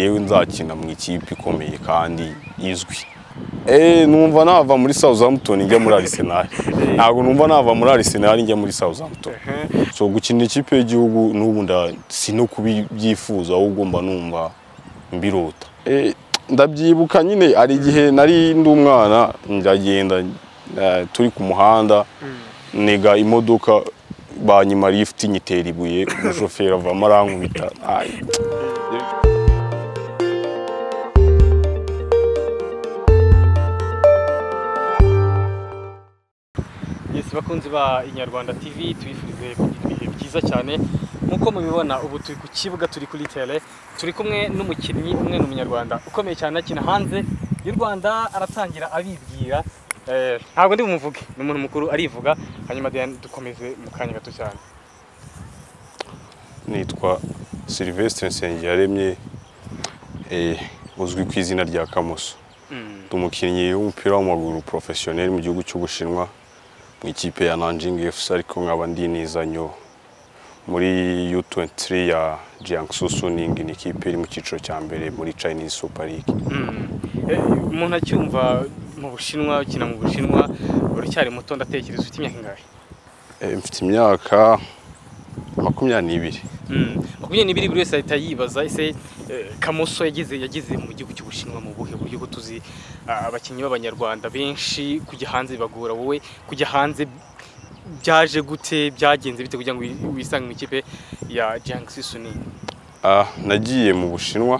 yewe nzakina mu ikipe ikomeye kandi izwi numva nava muri Southampton njya muri Arsenal ntabwo numva nava muri Arsenal njya muri Southampton so gukina ikipe y'igihugu n'ubu nda- si no kubibyifuza ahubwo mba numva mbirota Eh, ndabyibuka nyine hari igihe nari ndi umwana ndagenda eh, turi ku muhanda nega imodoka banyima lift nyitera ibuye umushoferi avamo arankubita Ay. Yes, bakunzi ba Inyarwanda TV tubifurize kugira ibihe byiza cyane nk'uko mubibona ubu turi ku kibuga turi kuri tele turi kumwe n'umukinnyi umwe ni umunyarwanda ukomeye cyane akina hanze y'u Rwanda aratangira abibwira Eh, ntabwo ndi bumuvuge ni umuntu mukuru arivuga hanyuma Diane dukomeze mu kanya gato cyane nitwa Sylvestre Nsengiyaremye eh, uzwi ku izina rya Kamoso Mm. ndi umukinnyi w'umupira w'amaguru porofesiyoneri mu gihugu cy'Ubushinwa mu ikipe ya Nanjing FC ariko nkaba ndi nizanyo muri U23 ya Jiangsu Suning ni ikipe iri mu cyiciro cya mbere muri Chinese Super League Mm. Eh, umuntu acyumva mu bushinwa ukina mu bushinwa uracyari muto ndatekereza ufite imyaka ingahe Eh, mfite imyaka makumyabiri n'ibiri makumyabiri n'ibiri buri wese ahita yibaza ese eh, kamoso yageze yageze mu gihugu cy'ubushinwa mu buhe buryo ko tuzi ah, abakinnyi b'abanyarwanda benshi kujya hanze bagora wowe kujya hanze byaje gute byagenze bite kugira ngo wi- wisange mu ikipe ya jangsi suni ah, nagiye mu Bushinwa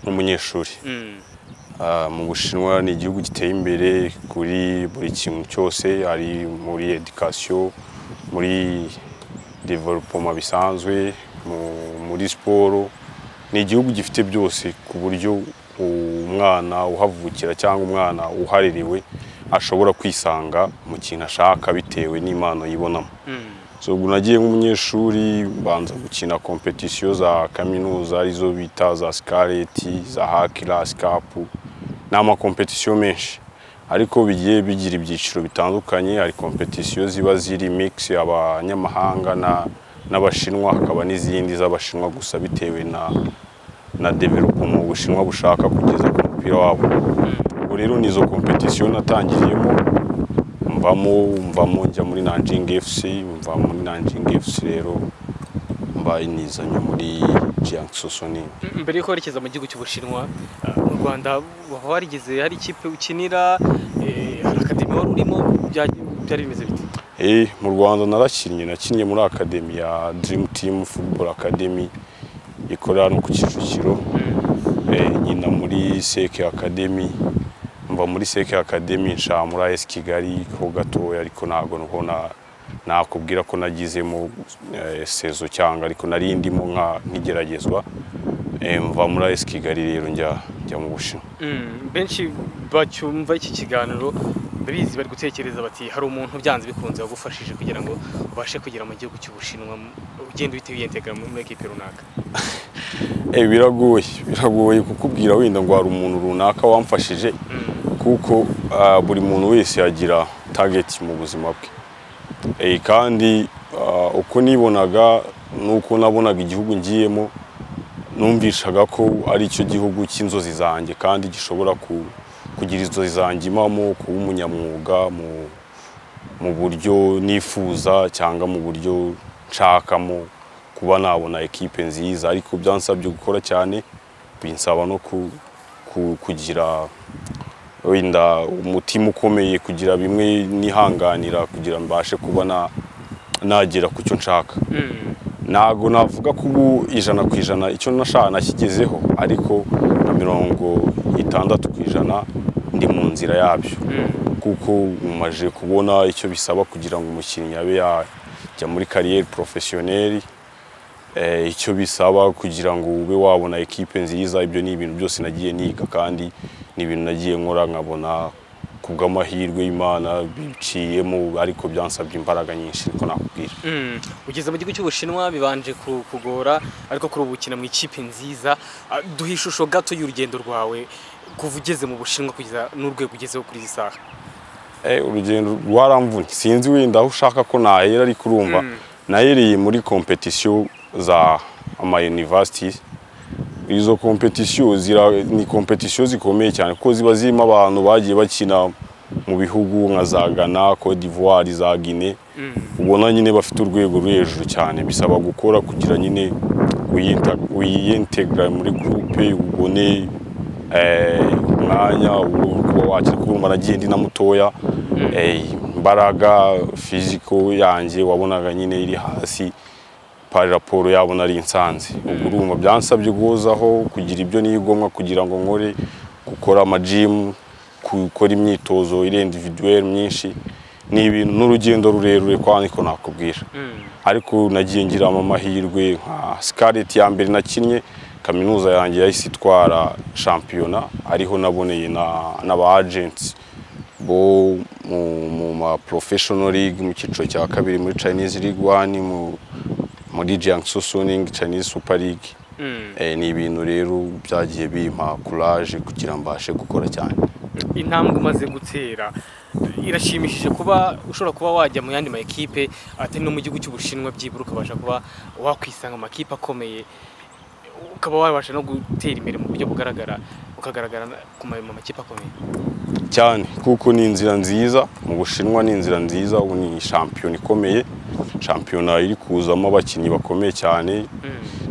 nk'umunyeshuri Mm, Ah, mu Bushinwa ni igihugu giteye imbere kuri buri kintu cyose hari muri education muri development bisanzwe mu- muri siporo ni igihugu gifite byose ku buryo umwana uhavukira cyangwa umwana uharerewe ashobora kwisanga mu kintu ashaka bitewe n'impano yibonamo mm, so ubwo nagiye nk'umunyeshuri mbanza gukina kompetisiyo za kaminuza arizo bita za sikareti za hakira sikapu ni amakompetisiyo menshi ariko bigiye bigira ibyiciro bitandukanye hari kompetisiyo ziba ziri mix abanyamahanga na- n'abashinwa hakaba n'izindi z'abashinwa gusa bitewe na na development ubushinwa bushaka kugeza ku mupira wabo ubwo rero ni izo kompetisiyo natangiriyemo mvamo mvamo njya muri Nanjing FC mva muri Nanjing FC rero mbaye nizanye muri Jiangsu Suning mm. mbere yuko werekeza mu gihugu cy'ubushinwa ah, mu rwanda waba warigeze hari ikipe ukinira eh, hari akademi wari urimo bya- byari bimeze bite Eh, mu Rwanda narakinnye nakinnye muri akademi ya Dream Team Football Academy ikorera hano ku Kicukiro Mm, eh, nyina muri Seke Academy mva muri Seke Academy nsha muri AS Kigali ho gatoya ariko ntabwo nuko na nakubwira ko nagizemo eh, sezo cyangwa ariko nari ndimo nka nkigeragezwa eh, mva muri AS Kigali rero njya njya mu Bushinwa Mm, benshi bacyumva iki kiganiro ndabizi bari gutekereza bati hari umuntu byanze bikunze wagufashije kugira ngo ubashe kugera mu gihugu cy'ubushinwa mu- ugenda uhita wiyentega muri ekipe runaka eh, biragoye biragoye kukubwira wenda ngo hari umuntu runaka wamfashije Mm, kuko ah, buri muntu wese agira target mu buzima bwe Eh, kandi ah, uko nibonaga nuko nabonaga igihugu ngiyemo numvishaga ko ari cyo gihugu cy'inzozi zanjye kandi gishobora ku- kugira inzozi zanjye impamo kuba umunyamwuga mu, mu buryo nifuza cyangwa mu buryo nshakamo kuba nabona ekipe nziza ariko byansabye gukora cyane binsaba no ku- ku- kugira wenda umutima ukomeye kugira bimwe nihanganira kugira mbashe kuba na- nagera ku cyo nshaka mm, ntabwo navuga ko ubu ijana ku ijana icyo nashaka nakigezeho ariko na mirongo itandatu ku ijana ndi mu nzira yabyo mm, kuko umaze kubona icyo bisaba kugira ngo umukinnyi abe yajya muri kariyeri porofesiyoneri Eh, icyo bisaba kugira ngo ube wabona ekipe nziza ibyo ni ibintu byose nagiye niga kandi ni ibintu nagiye nkora nkabona ku bw'amahirwe y'imana biciyemo ariko byansabye imbaraga nyinshi niko nakubwira mm. ugeze mu gihugu cy'ubushinwa bibanje ku- kugora ariko kuri ubu ukina mu ikipe nziza Ah, duhe ishusho gato y'urugendo rwawe kuva ugeze mu bushinwa kugeza n'urwego ugezeho kuri iyi saha Eh, urugendo rwaramvunye sinzi wenda aho ushaka ko nahera ariko urumva Mm. nahereye muri kompetisiyo za ama university izo kompetisiyo zira- ni kompetisiyo zikomeye cyane kuko ziba zirimo abantu bagiye bakina mu bihugu nka za Ghana, Cote d'Ivoire, za Guinea ubona nyine bafite urwego ruri hejuru cyane bisaba gukora kugira nyine wiyinta- wiyiintegra muri gurupe ubone eh, umwanya ubone kuba wakira kuko urumva nagiye ndi na mutoya eh, imbaraga fiziko yanjye wabonaga nyine iri hasi pari raporo yabona ari insanzi ubwo urumva byansabye guhozaho kugira ibyo nigomwa kugira ngo nkore gukora amajimu gukora imyitozo irenga individuelle myinshi ni ibintu n'urugendo rurerure kwa niko nakubwira ariko nagiye ngiramo amahirwe nka Scarlett ya mbere nakinnye kaminuza yanjye yahise itwara shampiyona ariho naboneye na- n'aba agents bo mu, mu ma professional league mu cyiciro cya kabiri muri Chinese League One mu muri Jiangsu Suning Chinese Super League eh, ni ibintu rero byagiye bimpa courage kugira mbashe gukora cyane intambwe umaze gutera irashimishije kuba ushobora kuba wajya mu yandi ma ekipe atari no mu gihugu cy'ubushinwa byibura ukabasha kuba wakwisanga mu makipe akomeye ukaba wabasha no gutera imbere mu buryo bugaragara ukagaragara ku ma- mu makipe akomeye cyane kuko ni inzira nziza mu bushinwa ni inzira nziza ubu ni shampiyona ikomeye shampiyona iri kuzamo abakinnyi bakomeye cyane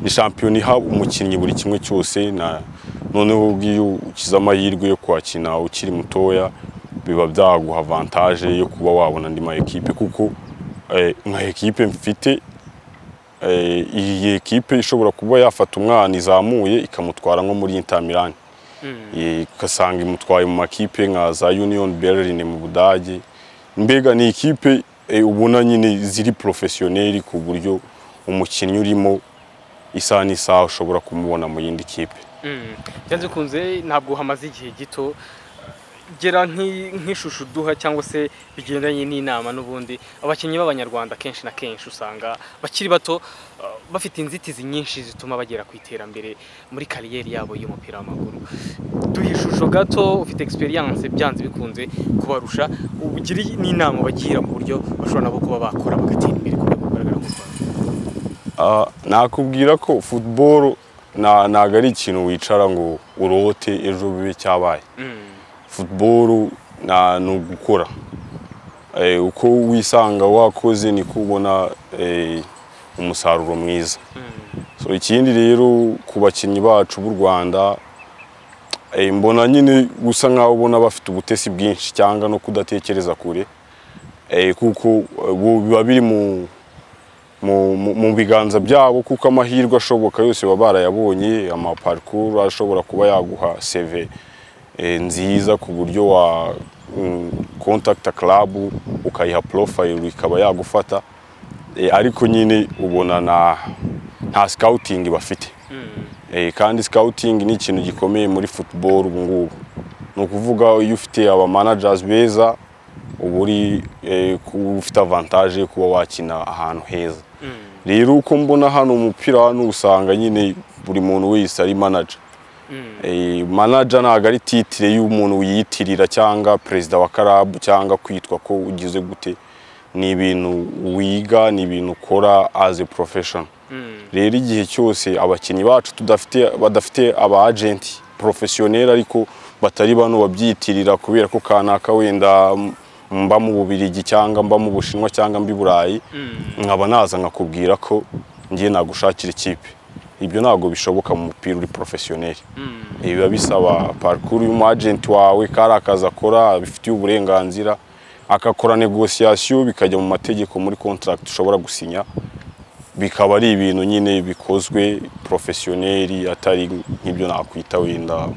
ni shampiyona iha umukinnyi buri kimwe cyose na noneho ubwiyo ukize amahirwe yo kwakina ukiri mutoya biba byaguha avantage yo kuba wabona andi ma ekipe kuko eh, nka ekipe mfite eh, iyi ekipe ishobora kuba yafata umwana izamuye ikamutwara nko muri Inter Milan Eh, ugasanga imutwaye mu makipe nka za Union Berlin mu Budage mbega ni ikipe eh, ubona nyine ziri professionnel ku buryo umukinnyi urimo isaha n'isaha ushobora kumubona mu yindi kipe Mm. byanze bikunze ntabwo hamaze igihe gito gera nk'i- nk'ishusho uduha cyangwa se bigendanye n'inama n'ubundi abakinnyi b'abanyarwanda kenshi na kenshi usanga bakiri bato uh, bafite inzitizi nyinshi zituma bagera ku iterambere muri kariyeri yabo y'umupira w'amaguru duha ishusho gato ufite experience byanze bikunze kubarusha ubugire n'inama bagira mu buryo bashobora nabo kuba bakora bagatera imbere ku buryo bugaragara mu Rwanda Ah, nakubwira ko football na- ntago ari ikintu wicara ngo urote ejo bibe cyabaye Mm. football na ni ugukora Eh, uko wisanga wakoze niko ubona eh, umusaruro mwiza Mm. so ikindi rero ku bakinnyi bacu b'u Rwanda eh, mbona nyine gusa nkaho ubona bafite ubutesi bwinshi cyangwa no kudatekereza kure eh, kuko eh, bo biba biri mu mu, mu, mu biganza byabo kuko amahirwe ashoboka yose baba barayabonye amaparikuru ashobora kuba yaguha seve eh, nziza ku buryo wa mm, kontakita karabu ukayiha porofayiro ikaba yagufata Eh, ariko nyine ubona na nta sikawutingi bafite Mm. Eh, kandi sikawutingi ni ikintu gikomeye muri futuboro ubu ngubu ni ukuvuga iyo ufite abamanajazi beza uba uri eh, ku- ufite avantaje yo kuba wakina ahantu heza Mm. rero uko mbona hano umupira hano usanga nyine buri muntu wese ari manaja Mm. Eh, manaja ntabwo ari titire y'umuntu wiyitirira cyangwa perezida wa karabu cyangwa kwitwa ko ugize gute ni ibintu wiga ni ibintu ukora as a profession Mm. rero igihe cyose abakinnyi bacu tudafite badafite aba agenti porofesiyoneri ariko batari bano babyitirira kubera ko kanaka wenda m- mba mu Bubiligi cyangwa mba mu Bushinwa cyangwa mbi Burayi Mm. nkaba naza nkakubwira ko ngiye nagushakira ikipe ibyo ntabwo bishoboka mu mupira uri porofesiyoneri Mm. biba bisaba parikuru y'umwajenti wawe kari akazi akora abifitiye uburenganzira agakora negosiyasiyo bikajya mu mategeko muri kontaragiti ushobora gusinya bikaba ari ibintu nyine bikozwe porofesiyoneri atari nk'ibyo nakwita wenda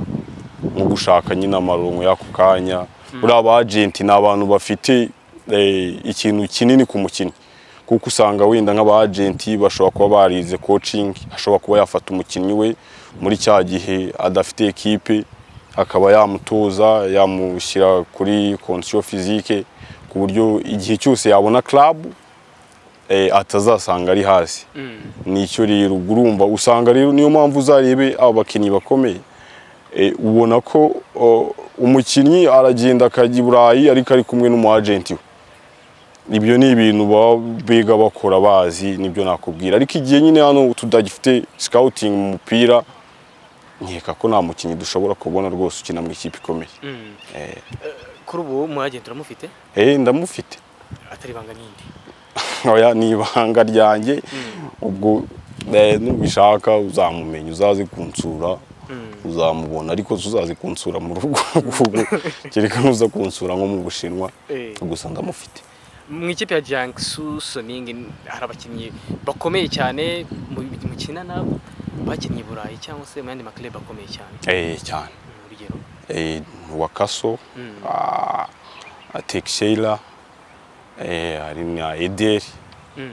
nko gushaka nyine amaronko y'ako kanya buriya abajenti ni abantu bafite eh, ikintu kinini ku mukinnyi kuko usanga wenda nk'abajenti bashobora kuba barize coaching ashobora kuba yafata umukinnyi we muri cya gihe adafite ekipe akaba yamutoza yamushyira kuri condition physique ku buryo igihe cyose yabona club eh, atazasanga ari hasi Mm. nicyo rero ubwo urumva usanga rero niyo mpamvu uzarebe abo bakinnyi bakomeye Eh, ubona ko o, umukinnyi aragenda akajya i burayi ariko ari kumwe n'umwajenti we ibyo ni ibintu baba biga bakora bazi nibyo nakubwira ariko igihe nyine hano tudagifite sikawutingi mu mupira nkeka ko nta mukinnyi dushobora kubona rwose ukina mu ikipe ikomeye Mm. Eh, kuri ubu muhagenda uramufite eh ndamufite atari ibanga n'indi oya ni ibanga ryanjye ubwo eh, nubishaka uzamumenya uzaze kunsura Mm. uzamubona ariko tuzaze kunsura mu rugo ahubwo kereka nuza kunsura nko mu bushinwa Eh. gusa ndamufite mu ikipe ya Jiangsu Suning hari abakinnyi bakomeye cyane mu- mukina nabo bakinnye i Burayi cyangwa se mu yandi makilabu akomeye cyane eh cyane Mm, urugero eh, wakaso Mm. ah, teksheyira eh, hari na ederi Mm.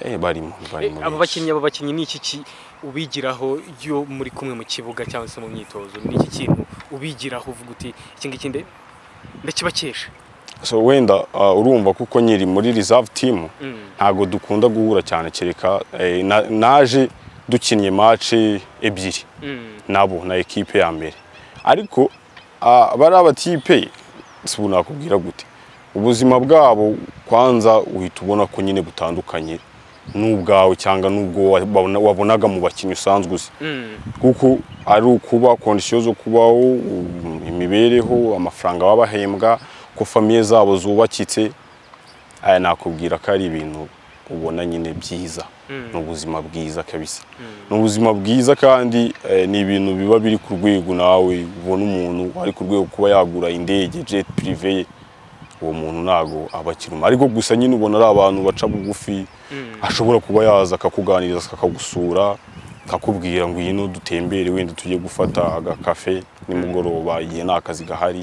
eh, barimo barimo Eh, abo benshi. bakinnyi abo bakinnyi ni iki ki ubigiraho iyo muri kumwe mu kibuga cyangwa se mu myitozo ni iki kintu ubigiraho uvuga uti iki ngiki nde ndakibakesha so wenda ah, urumva kuko nyiri muri reserve team ntabwo dukunda guhura cyane kereka eh, na- naje dukinnye match ebyiri nabo na ekipe ya mbere ariko ah, bariya batipe si ubu nakubwira gute ubuzima bwabo kwanza uhita ubona ko nyine butandukanye n'ubwawe cyangwa n'ubwo wabona- wabonaga mu bakinnyi usanzwe uzi kuko ari ukuba kondisiyo zo kubaho um, imibereho amafaranga baba bahembwa ko famiye zabo zubakitse aya nakubwira ko ari ibintu ubona nyine byiza Mm. ni ubuzima bwiza kabisa ni ubuzima bwiza kandi eh, ni ibintu biba biri ku rwego nawe ubona umuntu ari ku rwego kuba yagura indege jet prive ye uwo muntu ntago aba akiruma ariko gusa nyine ubona ari abantu baca bugufi ashobora kuba yaza akakuganiriza akakagusura akakubwira ngo iyi dutembere wenda tujye gufata agakafe nimugoroba igihe nta kazi gahari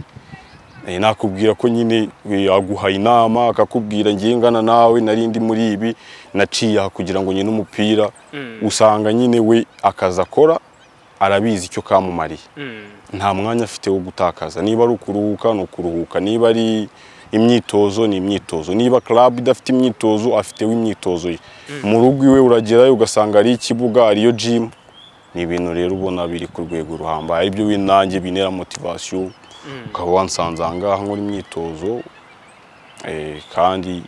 Eh, nakubwira ko nyine eh, aguha inama akakubwira ngiye ngana nawe nari ndi muri ibi naciye aha kugira ngo nyine umupira usanga nyine we akazi akora arabizi icyo kamumariye nta mwanya afite wo gutakaza niba ari ukuruhuka ni ukuruhuka niba ari imyitozo ni imyitozo niba club idafite imyitozo afiteho imyitozo ye mu rugo iwe uragerayo ugasanga ari ikibuga ariyo gym ni ibintu rero ubona biri ku rwego ruhambaye aribyo we nanjye bintera motivation ukaba wansanze aha ngaha nkora imyitozo eh, kandi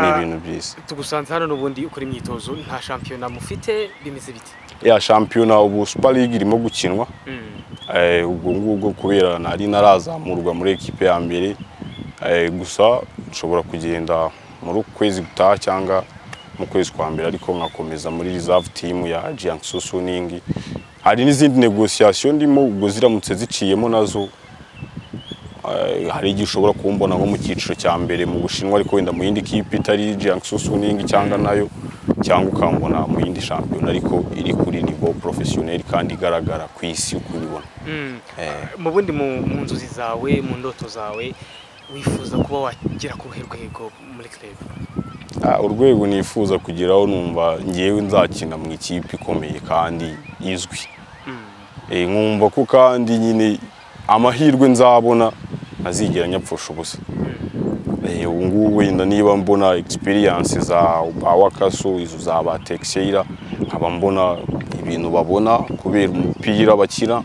ni ibintu byiza tugusanze hano n'ubundi ukora imyitozo nta shampiyona mufite bimeze bite ya shampiyona ubu super league irimo gukinwa eh, ubwo ngubwo kubera nari narazamurwa muri ekipe ya mbere eh, gusa nshobora kugenda muri uku kwezi gutaha cyangwa mu kwezi kwa mbere ariko nkakomeza muri reserve team ya Jiangsu Suning hari n'izindi negociation ndimo ubwo ziramutse ziciyemo nazo eh, hari igihe ushobora kumbona nko mu cyiciro cya mbere mu Bushinwa ariko wenda mu yindi kipe itari Jiangsu Suning cyangwa nayo cyangwa ukambona mu yindi shampiyona ariko iri kuri niveau professionnel kandi igaragara ku isi uko uyibona Eh, mu bundi mu mu nzozi zawe mu ndoto zawe wifuza kuba wagera ku ruhe rwego muri club Ah, urwego nifuza kugeraho numva ngewe nzakina mu ikipe ikomeye kandi izwi Eh, nkumva ko kandi nyine amahirwe nzabona ntazigera nyapfusha ubusa Eh, ubu ngubu wenda niba mbona experience za ba wakaso izo za ba teksheyira nkaba mbona ibintu babona kubera umupira bakina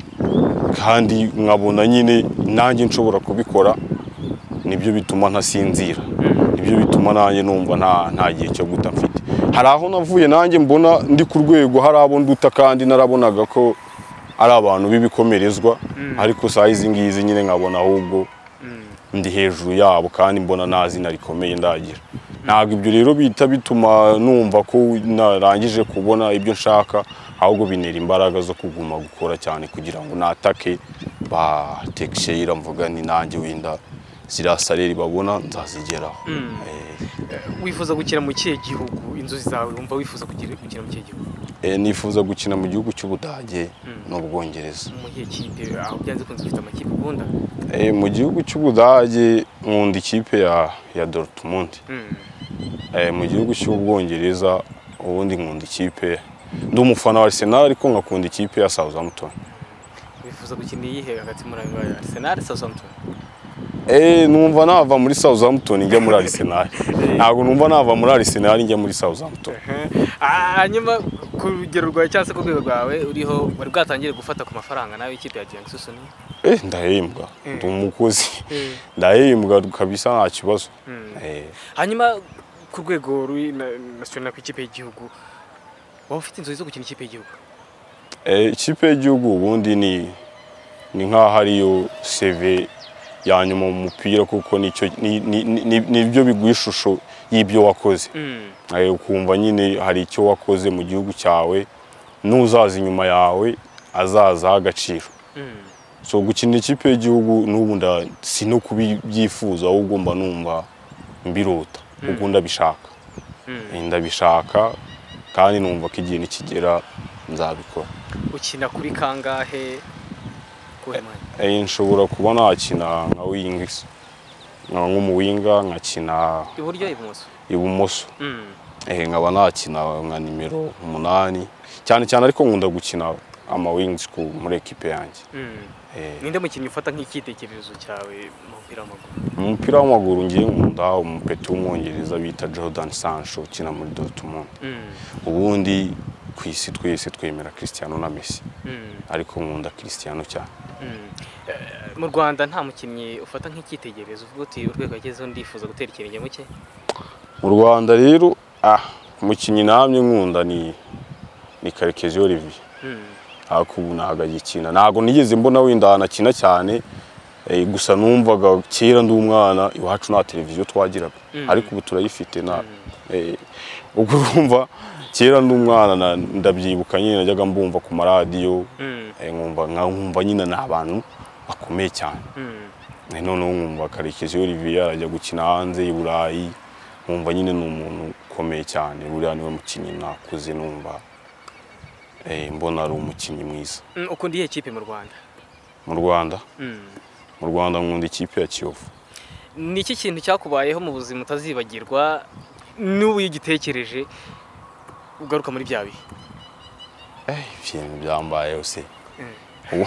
kandi nkabona nyine nanjye nshobora kubikora nibyo bituma ntasinzira nibyo bituma nanjye numva nta nta gihe cyo guta mfite hari aho navuye nanjye mbona ndi ku rwego hari abo nduta kandi narabonaga ko ari abantu b'ibikomerezwa ariko saa izi ngizi nyine nkabona ahubwo ndi hejuru yabo kandi mbona nta zina rikomeye ndagira ntabwo ibyo rero bihita bituma numva ko narangije kubona ibyo nshaka ahubwo bintera imbaraga zo kuguma gukora cyane kugira ngo natake ba teksheyira mvuga ni nanjye wenda ziriya sareri babona nzazigeraho Eh, wifuza gukina mu kihe gihugu inzozi zawe wumva wifuza kugira- gukina mu kihe gihugu eh, nifuza gukina mu gihugu cy'ubudage n'ubwongereza mu gihe kipe aho byanze kunze ufite amakipe ukunda Eh, mu gihugu cy'ubudage nkunda ikipe ya ya dortmund Mm. Eh, mu gihugu cy'ubwongereza ubundi nkunda ikipe ndi umufana wa arsenal ariko nkakunda ikipe ya southampton wifuza gukina iyihe hagati muri ayo ngayo arsenal southampton eh numva nava muri southampton njya muri arsenal ntabwo numva nava muri arsenal njya muri southampton hanyuma ku rugero rwawe cyangwa se ku rwego rwawe uriho wari bwatangiye gufata ku mafaranga nawe ikipe ya Jiangsu Suning eh ndahembwa ndi umukozi Eh. ndahembwa kabisa nta kibazo eh hanyuma ku rwego rw'i- na- national ku ikipe y'igihugu waba ufite inzozi zo gukina ikipe y'igihugu Eh, ikipe y'igihugu ubundi ni ni nk'aho ariyo seve ya nyuma mu mupira kuko nicyo ni- ni- ni- nibyo biguha ishusho y'ibyo wakoze Mm. Eh, ukumva nyine hari icyo wakoze mu gihugu cyawe n'uzaza inyuma yawe azazaho agaciro Mm. so gukina ikipe y'igihugu n'ubu nda si no kubibyifuza ahubwo mba numva mbirota kuko ndabishaka Mm. Eh, ndabishaka kandi numva ko igihe nikigera nzabikora ukina kuri kangahe kuhe mwanya Eh, nshobora kuba nakina nka wingisi nkaba nk'umuwinga nkakina iburyo ibumoso ibumoso Mm. Eh, nkaba nakina nka nimero umunani cyane cyane ariko nkunda gukina amawingisi ku- muri ekipe yanjye Mm. Eh, ninde mukinnyi ufata nk'icyitegererezo cyawe mu mupira w'amaguru mu mupira w'amaguru ngiye nkunda umupeti w'umwongereza bita jordan sancho ukina muri dortmund Mm. ubundi ku isi twese twemera cristiano na messi Mm. ariko nkunda cristiano cyane Mm. Eh, mu rwanda nta mukinnyi ufata nk'icyitegererezo uvuga uti urwego yagezeho ndifuza gutera ikirenge mu cye mu rwanda rero ah umukinnyi namye nkunda ni ni karekezi olivier Mm. ariko ubu ntabwo agikina ntabwo nigeze mbona wenda anakina cyane eh, gusa numvaga kera ndi umwana iwacu nta televiziyo twagiraga Mm. ariko ubu turayifite na eh, ubwo urumva kera ndi umwana na- ndabyibuka nyine najyaga mbumva ku maradiyo Mm. eh, nkumva nka- nkumva nyine ni abantu bakomeye cyane Mm. Eh, noneho nkumva karekezi olivier arajya gukina hanze i burayi nkumva nyine ni umuntu ukomeye cyane buriya niwe mukinnyi nakuze numva eh, mbona ari umukinnyi mwiza Mm, ukunda iyihe kipe mu rwanda mu rwanda Mm. mu rwanda nkunda ikipe ya kiyovu ni iki kintu cyakubayeho mu buzima utazibagirwa n'ubu iyo ugitekereje ugaruka muri bya bihe Eh, ibintu byambayeho se Mm.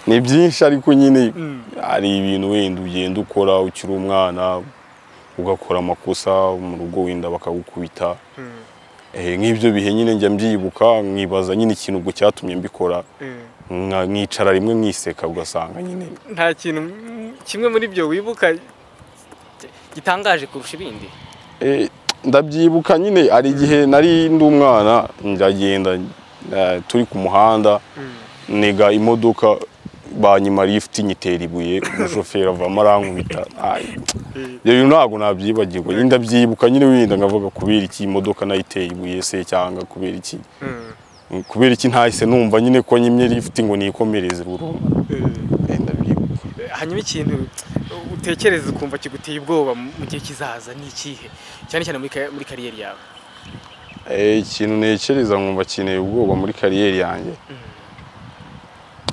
ni byinshi ariko nyine Mm. hari ibintu wenda ugenda ukora ukiri umwana ugakora amakosa mu rugo wenda bakagukubita Mm. Eh, nk'ibyo bihe nyine njya mbyibuka nkibaza nyine ikintu ubwo cyatumye mbikora Mm. nka- nkicara rimwe nkiseka ugasanga nyine nta kintu mm, kimwe muri byo wibuka gitangaje kurusha ibindi Eh, ndabyibuka nyine hari igihe nari ndi umwana ndagenda eh, turi ku muhanda niga imodoka banyima lift nyitera ibuye umushoferi avamo arankubita Ay, ibyo bintu ntabwo nabyibagirwa nyine ndabyibuka nyine wenda nkavuga kubera iki imodoka nayiteye ibuye se cyangwa kubera iki kubera iki ntahise numva nyine ko nyimye lift ngo nikomereze burundu Eh, ndabyibuka hanyuma ikintu utekereza ukumva kiguteye ubwoba mu mu gihe kizaza ni ikihe cyane cyane muri ka- muri kariyeri yawe Eh, ikintu ntekereza nkumva kineye ubwoba muri kariyeri yanjye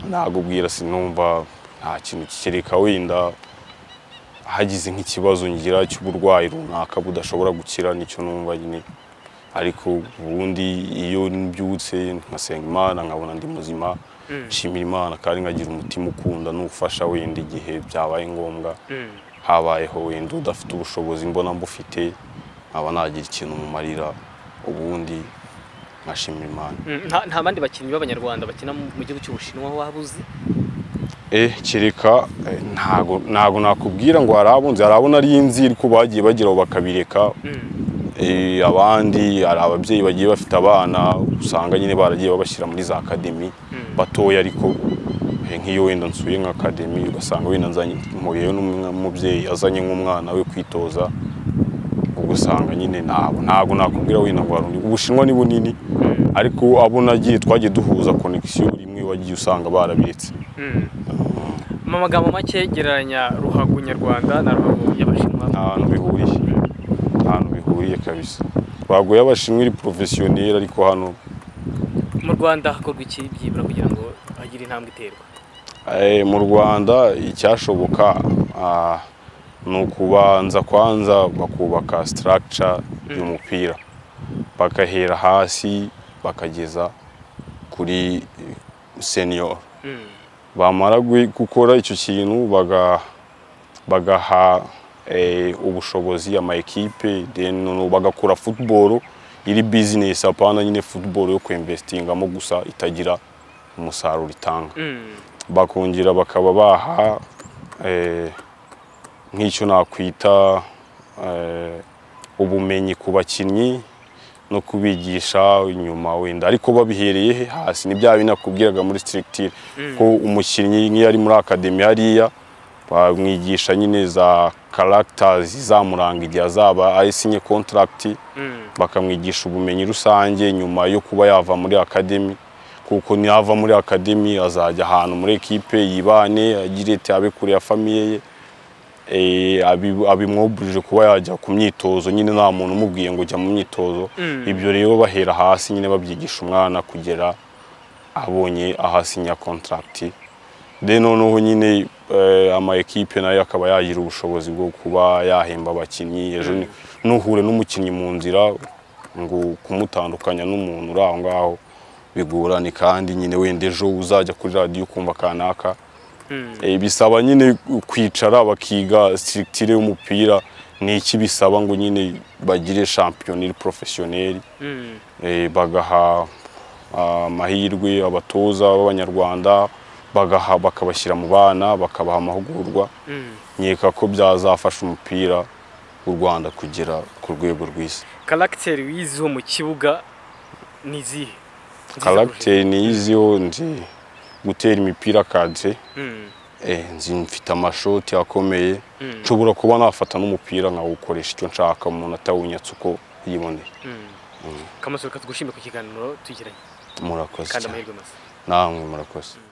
nagubwira sinumva nta kintu kikereka wenda hagize nk'ikibazo ngira cy'uburwayi runaka budashobora gukira nicyo numva nyine ariko ubundi iyo mbyutse nkasenga imana nkabona ndi muzima Mm. nshimira imana kandi nkagira umutima ukunda n'ufasha wenda igihe byabaye ngombwa Mm. habayeho wenda udafite ubushobozi mbona mbufite nkaba nagira ikintu mumarira ubundi nkashimira imana Mm, nta- nta bandi bakinnyi b'abanyarwanda bakina mu mu gihugu cy'ubushinwa waba uzi eh kereka eh, ntago ntago nakubwira ngo hari abunzi hari abo nari nzi ariko bagiye bageraho bakabireka Mm. eh, abandi hari ababyeyi bagiye bafite abana usanga nyine baragiye babashyira muri za akademi Mm. batoya ariko eh, nk'iyo wenda nsuye nka akademi ugasanga wenda nzanye mpuriyeyo n'umubyeyi azanye nk'umwana we kwitoza ugasanga nyine ntabwo ntabwo nakubwira wenda ngo hari undi ubushinwa ni bunini ariko abo nagiye twagiye duhuza konegisiyo rimwe wagiye usanga barabiretse Mm. mu magambo make gereranya ruhago nyarwanda na ruhago y'abashinwa nta hantu bihuriye nta hantu bihuriye kabisa baguye abashinwa iri porofesiyoneri ariko hano mu rwanda hakorwa iki byibura kugira ngo hagire intambwe iterwa eh, mu rwanda icyashoboka ah, ni ukubanza kwanza bakubaka structure y'umupira bagahera hasi bakageza kuri eh, senior Mm. bamara gui- gukora icyo kintu baga- bagaha eh, ubushobozi ama ekipe then noneho bagakora football iri business apana nyine football yo kwinvestingamo gusa itagira umusaruro itanga Mm. bakongera bakaba baha eh, nk'icyo nakwita eh, ubumenyi ku bakinnyi no kubigisha inyuma wenda ariko babihereye he hasi ni bya binakubwiraga muri structure ko umukinnyi nk'iyo ari muri akademi hariya bamwigisha nyine za characters izamuranga igihe azaba ayisinye contract bakamwigisha ubumenyi rusange nyuma yo kuba yava muri akademi kuko niyava muri akademi azajya ahantu muri ekipe yibane agire ati abe kure ya famiye ye Eh, abi- abimwuburije kuba yajya ku myitozo nyine nta muntu umubwiye ngo jya mu myitozo ibyo rero bahera hasi nyine babyigisha umwana kugera abonye ahasinya contract de noneho nyine eh, ama ekipe nayo akaba yagira ubushobozi bwo kuba yahemba abakinnyi ejo ni- nuhure n'umukinnyi mu nzira ngo kumutandukanya n'umuntu uri aho ngaho bigorane kandi nyine wenda ejo uzajya kuri radiyo ukumva kanaka Eh, bisaba nyine kwicara bakiga structure y'umupira ni iki bisaba ngo nyine bagire shampiyoneri porofesiyoneri eh, bagaha ah, amahirwe abatoza b'abanyarwanda bagaha bakabashyira mu bana bakabaha amahugurwa nkeka ko byazafasha umupira w'u Rwanda kugera ku rwego rw'isi karagiteri wiziho mu kibuga ni izihe Nziza karagiteri ni iziho nzi gutera imipira kadire kurusha- Mm, eh, nzi mfite amashoti akomeye mm, nshobora kuba nafata n'umupira nkawukoresha icyo nshaka umuntu atawunyatse uko yiboneye mm. Kamasoro katugushime ku kiganiro tugiranye murakoze kandi cyane amahirwe masa namwe murakoze